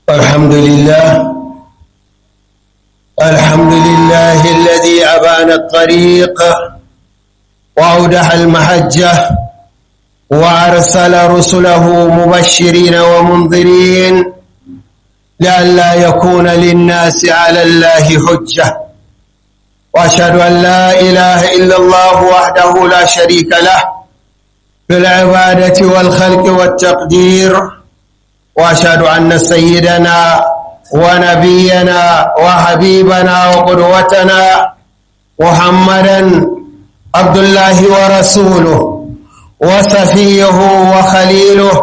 الحمد لله الحمد لله الذي أبان الطريق وأودح المحجة وأرسل رسله مبشرين ومنذرين لئلا يكون للناس على الله حجة وأشهد أن لا إله إلا الله وحده لا شريك له في العبادة والخلق والتقدير وأشهد أن سيدنا ونبينا وحبيبنا وقدوتنا محمدا عبد الله ورسوله وصفيه وخليله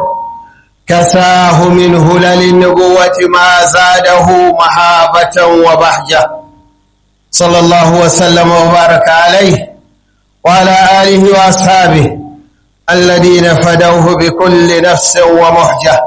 كساه من هلل النبوة ما زاده محابة وبهجة صلى الله وسلم وبارك عليه وعلى آله وأصحابه الذين فدوه بكل نفس ومحجة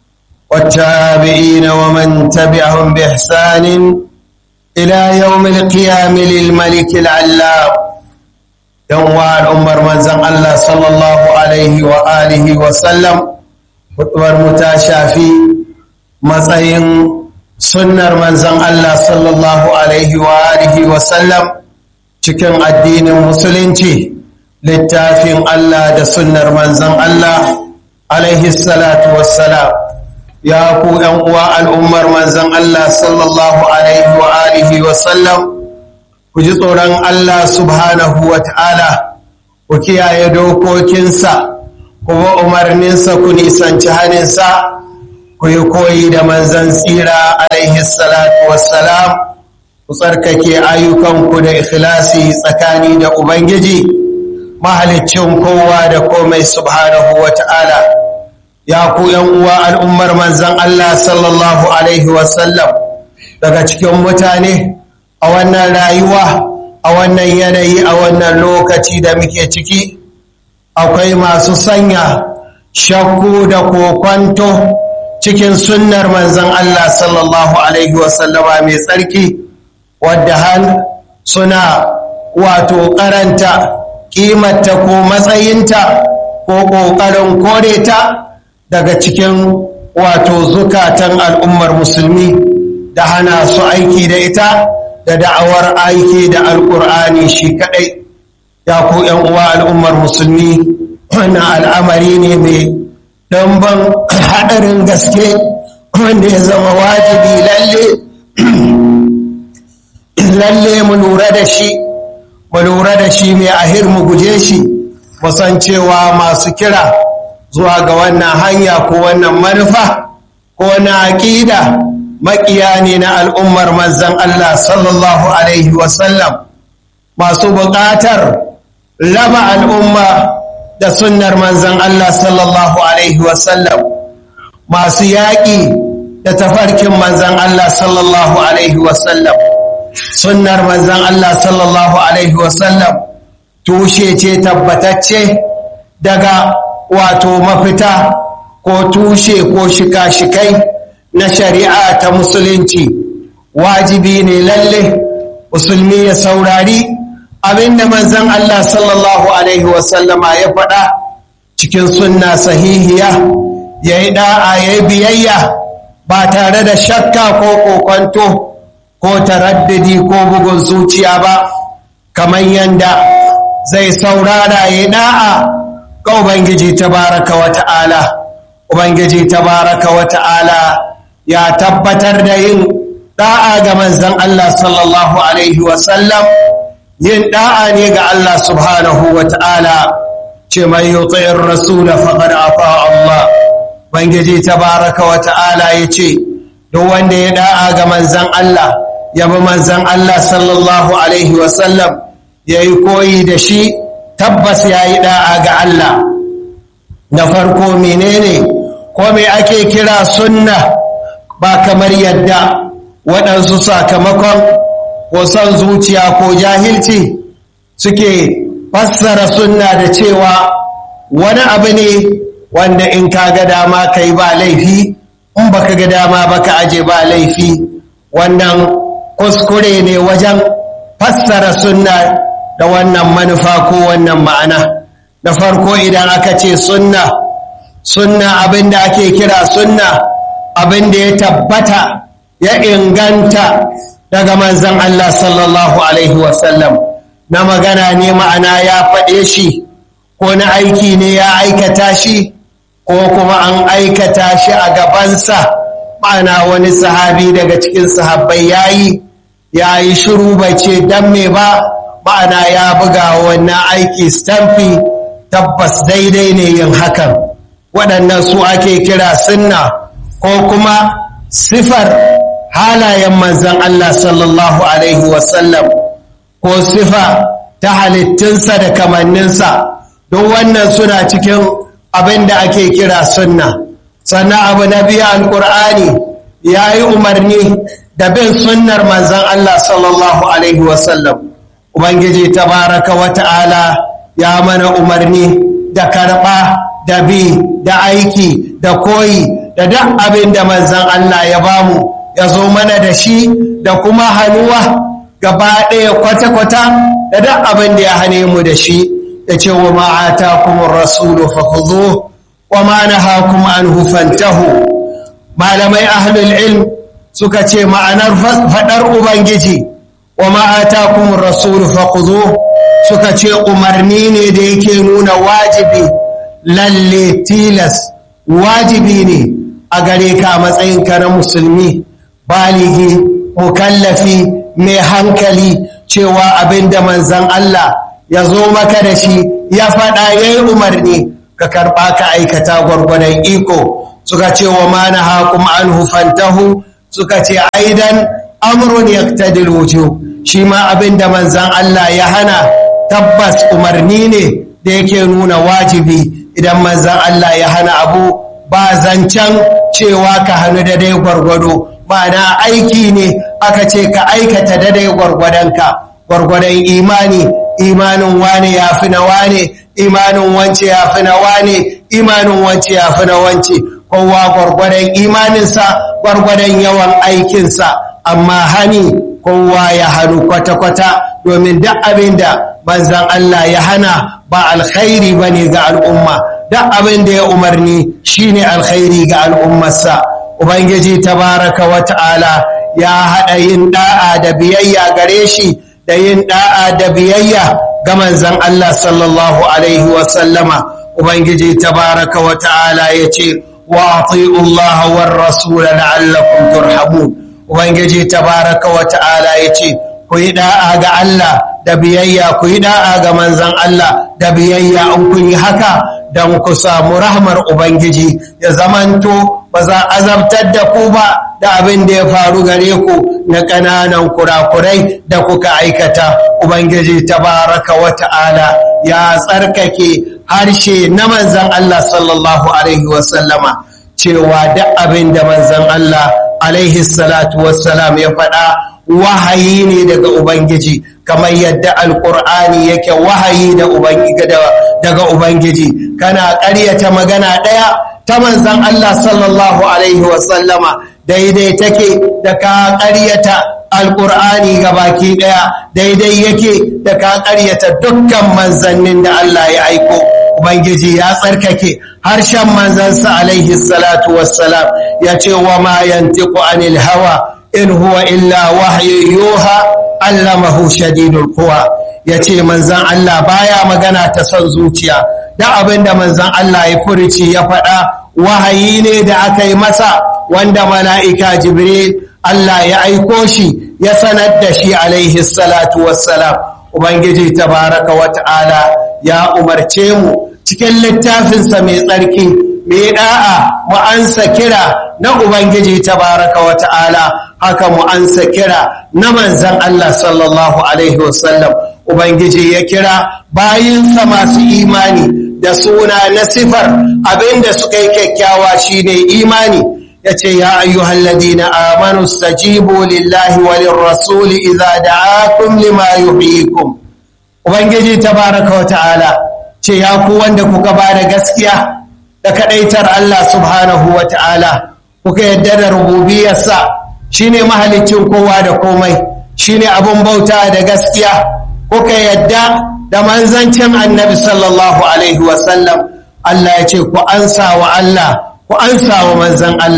والتابعين ومن تبعهم بإحسان إلى يوم القيام للملك العلام يوم الأمر من زن الله صلى الله عليه وآله وسلم hudubar mu ta shafi matsayin sunnar manzon Allah sallallahu alaihi wa alihi wa sallam cikin addinin musulunci littafin Allah da sunnar manzon Allah alaihi salatu wassalam ya ku ‘yan uwa al'ummar manzon Allah sallallahu alaihi wa alihi wa sallam ku ji tsoron Allah subhanahu wa ta'ala ku kiyaye dokokinsa kuma umarninsa ku nisanci haninsa ku yi koyi da manzan tsira alaihi salatu wassalam ku tsarkake ayyukanku da ikhlasi tsakani da ubangiji mahalicin kowa da komai subhanahu wa ta'ala ya ku uwa al'ummar manzan Allah sallallahu alaihi wasallam daga cikin mutane a wannan rayuwa a wannan yanayi a wannan lokaci da muke ciki akwai masu sanya shakku da kokwanto cikin sunnar manzan Allah sallallahu Alaihi wasallama mai tsarki wadda hal suna wato karanta ƙimarta ko matsayinta ko ƙoƙarin kore ta daga cikin wato zukatan al'ummar musulmi da hana su aiki da ita da da'awar aiki da alƙur'ani shi kaɗai ya ku uwa al'ummar musulmi wannan al'amari ne mai ɗanban haɗarin gaske wanda ya zama wajibi lalle lalle mu lura da shi mu lura da shi mai ahir mu guje shi musan cewa masu kira zuwa ga wannan hanya ko wannan manufa ko na aƙida maƙiya ne na al'ummar manzan Allah sallallahu Alaihi wasallam masu buƙatar raba al'umma da sunnar manzan Allah sallallahu Alaihi wasallam masu yaƙi da tafarkin manzan Allah sallallahu Alaihi wasallam sunnar manzan Allah sallallahu Alaihi wasallam tushe ce tabbatacce daga wato mafita ko tushe ko shika-shikai na shari'a ta musulunci wajibi ne lalle musulmi ya saurari abinda manzan Allah sallallahu Alaihi wasallama ya faɗa cikin sunna sahihiya ya yi ɗa'a ya yi biyayya ba tare da shakka ko kokonto ko taraddadi ko bugun zuciya ba kamar yadda zai saurara ya yi ɗa'a ga Ubangiji tabaraka wa ta'ala Ubangiji tabaraka wa ta'ala ya tabbatar da yin ɗa'a ga manzan Allah sallallahu Alaihi wasallam yin da'a ne ga Allah subhanahu wa ta'ala ce mai yutsayin rasula faƙar afa Allah bangiji ta baraka wa ta'ala ya ce duk wanda ya da'a ga manzan Allah ya bi manzan Allah sallallahu Alaihi wasallam ya yi koyi da shi tabbas ya yi da'a ga Allah na farko menene ko me ake kira sunna ba kamar yadda waɗansu sakamakon ko son zuciya ko jahilci suke fassara sunna da cewa wani abu ne wanda in ka ga dama kai ba laifi in baka ga dama baka aje ba laifi wannan kuskure ne wajen fassara sunna da wannan manufa ko wannan ma'ana da farko idan aka ce sunna sunna abinda ake kira sunna abin da ya tabbata ya inganta daga manzan Allah sallallahu Alaihi wasallam na magana ne ma'ana ya faɗe shi ko na aiki ne ya aikata shi ko kuma an aikata shi a gabansa ma'ana wani sahabi daga cikin sahabbai ya yi ya yi shiru bai ce don me ba ma'ana ya buga wannan aiki stamfi tabbas daidai ne yin hakan waɗannan su ake kira sunna ko kuma sifar halayen manzan Allah sallallahu Alaihi wasallam ko sifa ta halittunsa da kamanninsa don wannan suna cikin abin da ake kira sunna sannan abu na biya alƙur'ani ya yi umarni da bin sunnar manzan Allah sallallahu Alaihi wasallam Ubangiji tabaraka wa ta'ala ya mana umarni da karɓa da bi da aiki da koyi da duk abin da manzan Allah ya bamu ya zo mana da shi da kuma hannuwa gaba ɗaya kwata-kwata da duk abin da ya hane mu da shi ya ce wa ma'ata kuma rasulu fahuzo wa ma'anaha kuma an hufantahu malamai ahlul ilm suka ce ma'anar faɗar ubangiji wa ma'ata kuma rasulu fahuzo suka ce umarni ne da yake nuna wajibi lalle tilas wajibi ne a gare ka matsayinka na musulmi baligi mukallafi mai hankali cewa abinda manzan Allah ya zo maka da shi ya faɗa ya yi umarni ka karɓa ka aikata gwargwadon iko suka ce wa mana haƙum an hufantahu suka ce aidan amrun yaktadil wujo shi ma abinda manzan Allah ya hana tabbas umarni ne da yake nuna wajibi idan manzan Allah ya hana abu ba zancen cewa ka hannu da dai gwargwado ma'ana aiki ne aka ce ka aikata da dai gwargwadonka gwargwadon imani imanin wane ya fi na wane imanin wance ya fi na wane imanin wance ya fi na wance kowa gwargwadon imaninsa gwargwadon yawan aikinsa amma hani kowa ya hannu kwata-kwata domin duk abin da manzan Allah ya hana ba alkhairi ba ne ga al'umma duk abin da ya umarni shine alkhairi ga al'ummarsa ubangiji tabaraka wa ta'ala ya haɗa yin ɗa'a da biyayya gare shi da yin ɗa'a da biyayya ga manzan Allah sallallahu alaihi wasallama ubangiji tabaraka wa ta'ala ya ce wa ati'u Allah war rasula la'allakum turhamun ubangiji tabaraka wa ta'ala ya ce ku yi ɗa'a ga Allah da biyayya ku yi da'a ga manzan Allah da biyayya in kun yi haka don ku samu rahmar Ubangiji ya zamanto ba za azabtar da ku ba da abin da ya faru gare ku na ƙananan kurakurai da kuka aikata Ubangiji tabaraka wa ta'ala ya tsarkake harshe na manzan Allah sallallahu Alaihi wasallama cewa duk abin da manzan Allah alaihi salatu wassalam ya faɗa wahayi ne daga Ubangiji kamar yadda alƙur'ani yake wahayi daga Ubangiji kana ƙaryata magana ɗaya ta manzan Allah sallallahu Alaihi wasallama daidai take da ka ƙaryata alƙur'ani ga baki ɗaya daidai yake da ka ƙaryata dukkan manzannin da Allah ya aiko Ubangiji ya tsarkake harshen manzansa alaihi salatu wassalam ya ce wa ma yantiku anil hawa in huwa illa wahyu yuha allamahu shadidul quwa yace manzon Allah baya magana ta son zuciya da abinda manzon Allah ya furici ya faɗa wahayi ne da aka yi masa wanda mala'ika jibril Allah ya aiko shi ya sanar da shi alaihi salatu wassalam ubangiji tabaraka wa ta'ala ya umarce mu cikin littafinsa mai tsarki mai da'a mu ansa kira na Ubangiji tabaraka wa ta'ala haka mu ansa kira na manzan Allah sallallahu Alaihi wasallam Ubangiji ya kira bayinsa masu imani da suna na sifar abinda suka yi kyakkyawa shine imani ya ce ya ayyuhal ladina amanu stajibu lillahi walin rasuli idza da'akum lima yuhyikum Ubangiji tabaraka wa ta'ala ce ya ku wanda kuka ba da gaskiya da kadaitar Allah subhanahu wa ta'ala kuka yadda da rububiyarsa shine mahalicin kowa da komai shine abun bauta da gaskiya kuka yadda da manzancin annabi sallallahu alaihi wasallam Allah ya ce ku ansa wa Allah ku ansa wa manzan Allah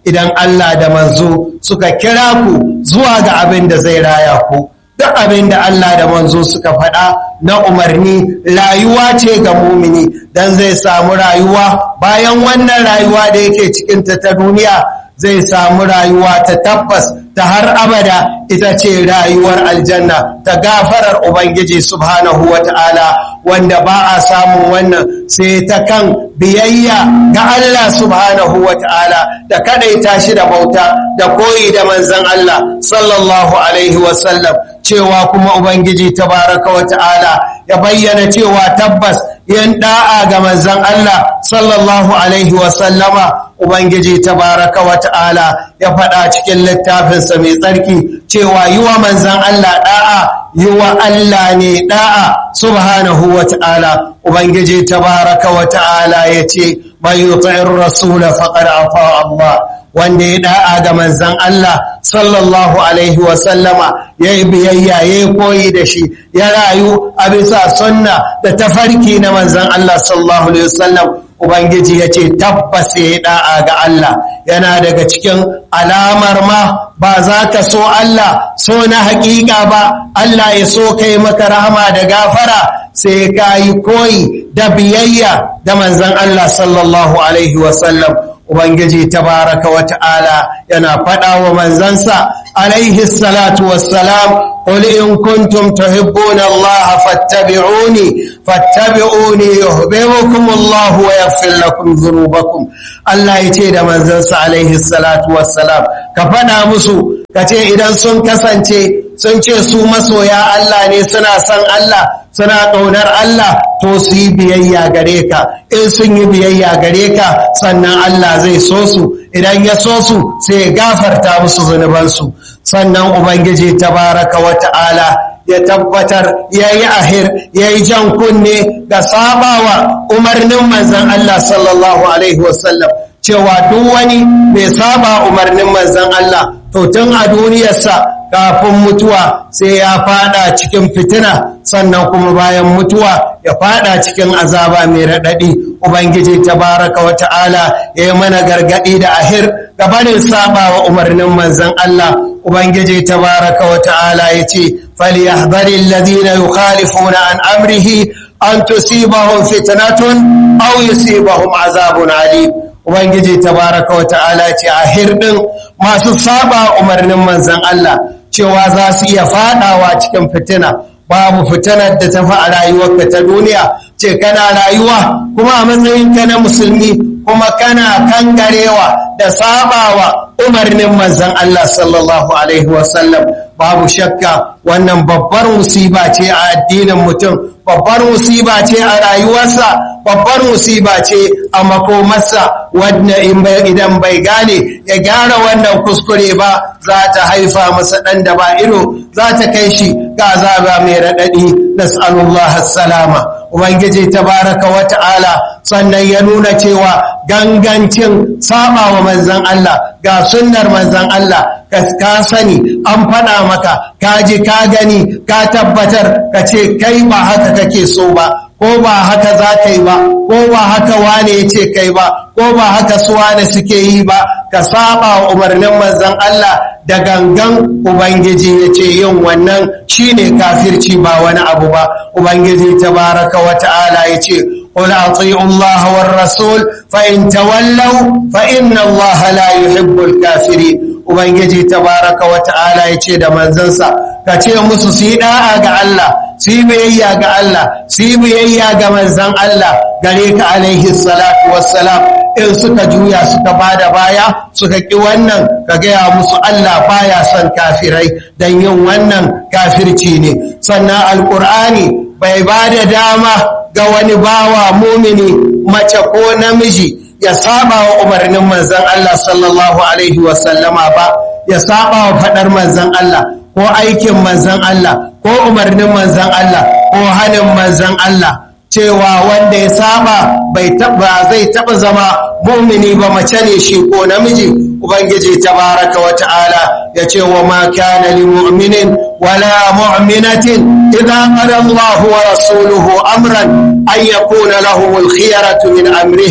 idan Allah da manzo suka kira ku zuwa ga abin da zai raya ku duk abin da Allah da manzo suka faɗa na umarni rayuwa ce ga mumini don zai samu rayuwa bayan wannan rayuwa da yake cikinta ta duniya zai samu rayuwa ta tabbas ta har abada ita ce rayuwar aljanna ta gafarar ubangiji subhanahu wa ta'ala wanda ba a samun wannan sai ta kan biyayya ga Allah subhanahu wa ta'ala da kadaita shi da bauta da koyi da manzan Allah sallallahu alaihi wasallam cewa kuma ubangiji tabaraka wa ta'ala ya bayyana cewa tabbas yin da'a ga manzan Allah sallallahu alaihi wasallama ubangiji tabaraka wa ta'ala ya faɗa cikin littafinsa mai tsarki cewa yi wa manzan Allah da'a yi wa Allah ne da'a subhanahu wa ta'ala ubangiji tabaraka wa ta'ala ya ce mai yuta'in rasula faƙar afa Allah wanda ya da'a ga manzan Allah sallallahu alaihi wasallama ya yi biyayya ya yi koyi da shi ya rayu a bisa sunna da tafarki na manzan Allah sallallahu alaihi wasallam Ubangiji ya ce tabbas ya yi da'a ga Allah yana daga cikin alamar ma ba za ka so Allah so na haƙiƙa ba Allah ya so kai maka rahama da gafara sai ka yi koyi da biyayya da manzan Allah sallallahu Alaihi wasallam Ubangiji tabaraka wa ta'ala yana faɗa wa manzansa alaihi salatu wassalam قل إن كنتم تحبون الله فاتبعوني فاتبعوني يحببكم الله ويغفر لكم ذنوبكم الله يتي da manzansa alaihi salatu wassalam ka faɗa musu ka ce idan sun kasance sun ce su masoya Allah ne suna son Allah suna ƙaunar Allah to su yi biyayya gare ka in sun yi biyayya gare ka sannan Allah zai so su idan ya so su sai ya gafarta musu zunubansu sannan ubangiji tabaraka wa ta'ala ya tabbatar ya yi ahir ya yi jan kunne ga sabawa umarnin manzan Allah sallallahu alaihi wasallam cewa duk wani mai saba umarnin manzan Allah to tun a duniyarsa kafin mutuwa sai ya fada cikin fitina sannan kuma bayan mutuwa ya fada cikin azaba mai raɗaɗi ubangiji tabaraka wa ta'ala ya yi mana gargaɗi da ahir gabanin saba wa umarnin manzan Allah ubangiji tabaraka wa ta'ala ya ce falyahdhari alladhina yukhalifuna an amrihi an tusibahum fitnatun aw yusibahum azabun alim ubangiji tabaraka wa ta'ala ce a hirɗin masu saba umarnin manzan Allah cewa za su iya fadawa cikin fitina babu fitinar da tafi a rayuwarka ta duniya ce kana rayuwa kuma a matsayinka na musulmi kuma kana kangarewa da sabawa umarnin manzan Allah sallallahu alaihi wasallam babu shakka wannan babbar musiba ce a addinin mutum babbar musiba ce a rayuwarsa babbar musiba ce a makomarsa wadda idan bai gane ya gyara wannan kuskure ba za ta haifa masa ɗan da ba ido za ta kai shi ga azaba mai raɗaɗi nas'alullah salama ubangiji tabaraka wa ta'ala sannan ya nuna cewa gangancin saba wa manzan Allah ga sunnar manzan Allah ka sani an faɗa maka ka ji ka gani ka tabbatar ka ce kai ba haka kake so ba ko ba haka za ka yi ba ko ba haka wane ya ce kai ba ko ba haka su wane suke yi ba ka saba wa umarnin manzan Allah da gangan ubangiji ya ce yin wannan shine kafirci ba wani abu ba ubangiji tabaraka wa ta'ala ya ce قل أطيعوا الله والرسول فإن تولوا فإن الله لا يحب الكافرين Ubangiji tabaraka wa ta'ala ya ce da manzansa ka ce musu su yi da'a ga Allah su yi biyayya ga Allah su yi biyayya ga manzan Allah gare ka alaihi salatu wassalam in suka juya suka bada baya suka ƙi wannan ka gaya musu Allah baya son kafirai don yin wannan kafirci ne sannan alƙur'ani bai ba da dama ga wani bawa mumini mace ko namiji ya saba wa umarnin manzan Allah sallallahu Alaihi wasallama ba ya saba wa faɗar manzan Allah ko aikin manzan Allah ko umarnin manzan Allah ko hannun manzan Allah cewa wanda ya saba bai taba zai taba zama mumini ba mace ne shi ko namiji ubangiji tabaraka wa ta'ala ya ce wa ma kana li mu'minin wala mu'minatin idza qada Allahu wa rasuluhu amran an yakuna lahum al-khiyaratu min amrihim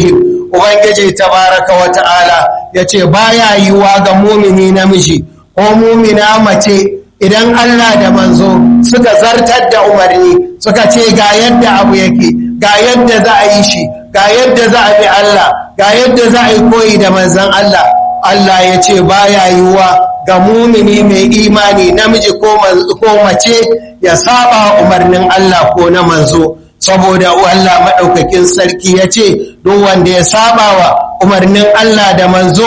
ubangiji tabaraka wa ta'ala ya ce baya yiwuwa ga mumini namiji ko mumina mace idan Allah da manzo suka zartar da umarni suka ce ga yadda abu yake ga yadda za a yi shi ga yadda za a bi Allah ga yadda za a yi koyi da manzan Allah Allah ya ce baya yiwuwa ga mumini mai imani namiji ko mace ya saba umarnin Allah ko na manzo saboda Allah maɗaukakin sarki ya ce duk wanda ya saba wa umarnin Allah da manzo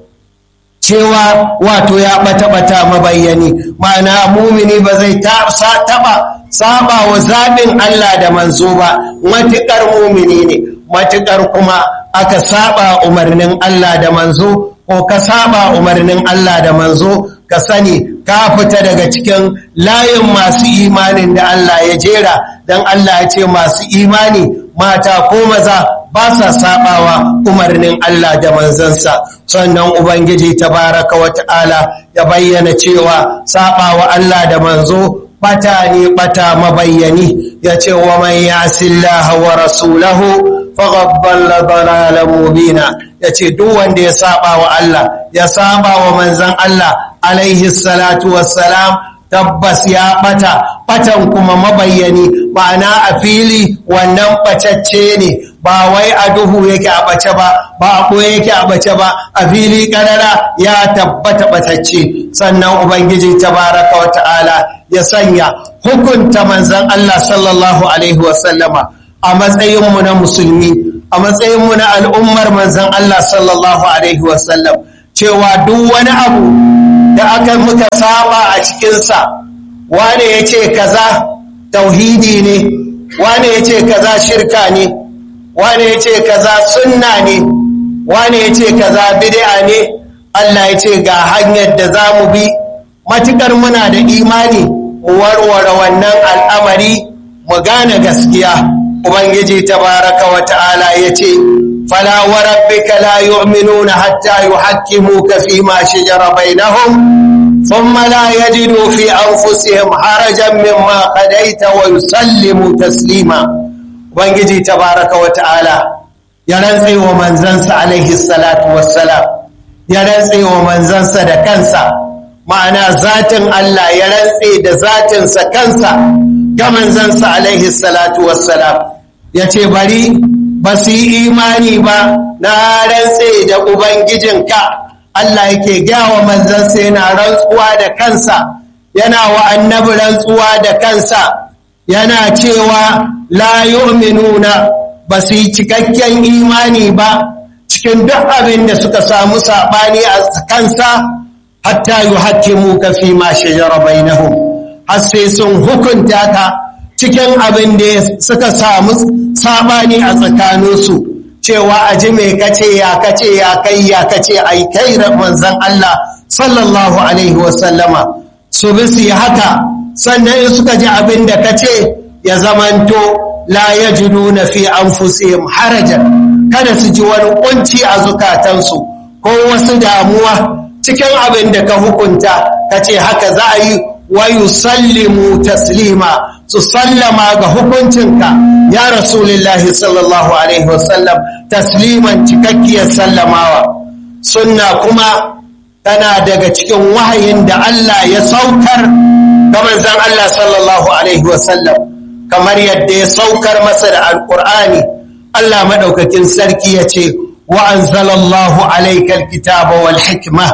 cewa wato ya ɓata-ɓata mabayyani ma'ana mumini ba zai taɓa saba wa zaɓin Allah da manzo ba matuƙar mumini ne matuƙar kuma aka saba umarnin Allah da manzo ko ka saba umarnin Allah da manzo ka sani ka fita daga cikin layin masu imanin da Allah ya jera don Allah ya ce masu imani mata ko maza ba sa sabawa umarnin Allah da manzansa sannan ubangiji tabaraka wa ta'ala ya bayyana cewa sabawa Allah da manzo bata ne bata mabayyani ya ce wa man yasillaha wa rasulahu faghabbal dalalan mubina ya ce duk wanda ya saba wa Allah ya saba wa manzan Allah alaihi salatu wassalam tabbas ya bata batan kuma mabayyani ma'ana a fili wannan bacacce ne ba wai a duhu yake a bace ba ba a ɓoye yake a bace ba a fili ƙarara ya tabbata batacce sannan ubangiji tabaraka wa ta'ala ya sanya hukunta manzan Allah sallallahu alaihi wasallama a matsayinmu na musulmi a matsayinmu na al'ummar manzan Allah sallallahu alaihi wasallam cewa duk wani abu da aka muka saba a cikinsa wane ya ce kaza tauhidi ne wane ya ce kaza shirka ne wane ya ce kaza sunna ne wane ya ce kaza bid'a ne Allah ya ce ga hanyar da za mu bi matukar muna da imani warware wannan al'amari mu gane gaskiya ubangiji tabaraka wa ta'ala ya ce fala wa rabbika la yu'minuna hatta yuhakkimuka fi ma shajara bainahum thumma la yajidu fi anfusihim harajan mimma qadaita wa yusallimu taslima ubangiji tabaraka wa ta'ala ya rantse wa manzansa alaihi salatu wassalam ya rantse wa manzansa da kansa ma'ana zatin Allah ya rantse da zatinsa kansa ga manzansa alaihi salatu wassalam ya ce bari ba su yi imani ba na rantse da ubangijinka Allah yake gawa manzansa yana rantsuwa da kansa yana wa annabi rantsuwa da kansa yana cewa la yu'minuna ba su yi cikakken imani ba cikin duk abin da suka samu saɓani a kansa hatta yi hakimu ka fi ma shajara bainahum har sai sun hukunta ka cikin abin da suka samu saɓani a tsakaninsu cewa a ji mai kace ya kace ya kai ya kace ai kai manzan Allah sallallahu alaihi wasallama su bi su yi haka sannan in suka ji abin da kace ya zamanto la yajiduna fi anfusihim harajan kada su ji wani kunci a zukatansu ko wasu damuwa cikin abin da ka hukunta ka ce haka za a yi wa yusallimu taslima su sallama ga hukuncinka ya rasulillahi sallallahu alaihi wasallam tasliman cikakkiyar sallamawa sunna kuma tana daga cikin wahayin da Allah ya saukar ga manzon Allah sallallahu alaihi wasallam kamar yadda ya saukar masa da alkur'ani Allah maɗaukakin sarki ya ce wa anzalallahu alaikal kitaba wal hikma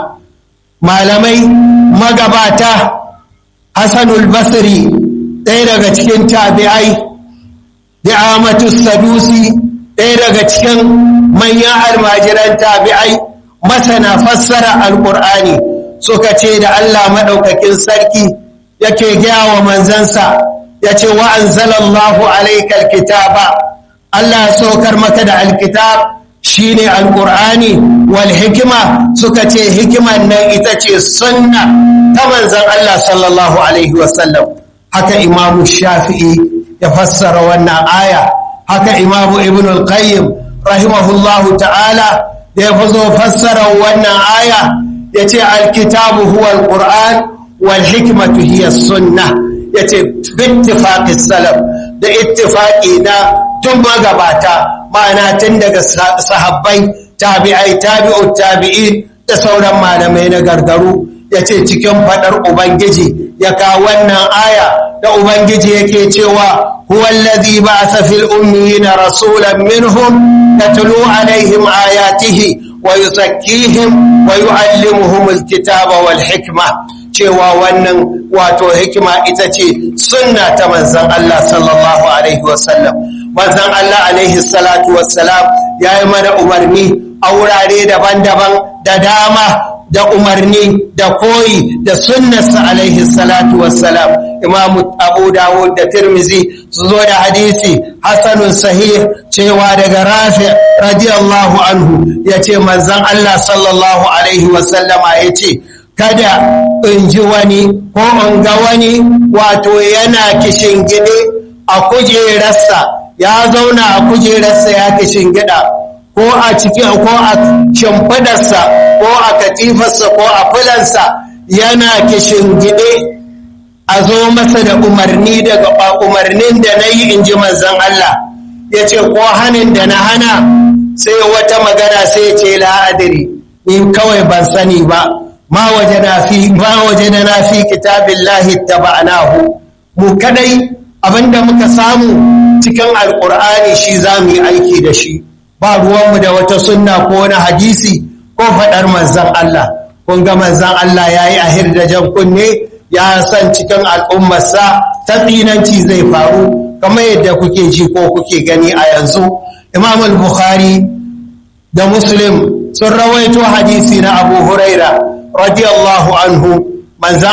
malamai magabata Hassanul Basri ɗaya daga cikin tabi'ai Di'amatu Sadusi ɗaya daga cikin manyan almajiran tabi'ai masana fassara alkur'ani suka ce da Allah maɗaukakin sarki yake gaya wa manzansa ya ce wa anzalallahu alaikal kitaba Allah ya saukar maka da alkitab shine alqur'ani wal hikima suka ce hikiman nan ita ce sunna ta manzon Allah sallallahu alaihi wasallam haka imamu shafi'i ya fassara wannan aya haka imamu ibn al-qayyim rahimahullahu ta'ala da ya zo fassara wannan aya ya ce alkitabu huwa alqur'an wal hikmatu hiya sunnah ya ce bittifaƙi salaf da ittifaƙi na tun magabata ma'ana tun daga sahabbai tabi'ai tabi'ut tabi'in da sauran malamai na gargaru ya ce cikin faɗar ubangiji ya kawo wannan aya da ubangiji yake cewa huwa alladhi ba'atha fil ummiyina rasulan minhum yatlu alaihim ayatihi wa yuzakkihim wa yu'allimuhum alkitaba wal hikma cewa wannan wato hikima ita ce sunna ta manzon Allah sallallahu alaihi wasallam manzon Allah alaihi salatu wassalam ya yi mana umarni a wurare daban-daban da dama da umarni da koyi da sunnarsa alaihi salatu wassalam imamu abu dawud da tirmizi su zo da hadisi hasanun sahih cewa daga rafi radiyallahu anhu ya ce manzan Allah sallallahu alaihi wasallama ya ce kada in ji wani ko in ga wani wato yana kishin gide a kujerarsa ya zauna a kujerarsa ya kishin gida ko a cikin ko a shimfidarsa ko a katifarsa ko a fulansa yana kishin gide a zo masa da umarni daga umarnin da na yi in ji manzan Allah ya ce ko hannun da na hana sai wata magana sai ce la'adiri ni kawai ban sani ba ma waje na fi kitabin lahi taba'anahu mu kadai abinda muka samu cikin alkur'ani shi za mu yi aiki da shi ba ruwanmu da wata sunna ko wani hadisi ko faɗar manzan Allah kun ga manzan Allah ya yi ahir da jan kunne ya san cikin al'ummarsa ta tsinanci zai faru kamar yadda kuke ji ko kuke gani a yanzu imam al-bukhari da muslim sun rawaito hadisi na abu huraira radiyallahu anhu manzan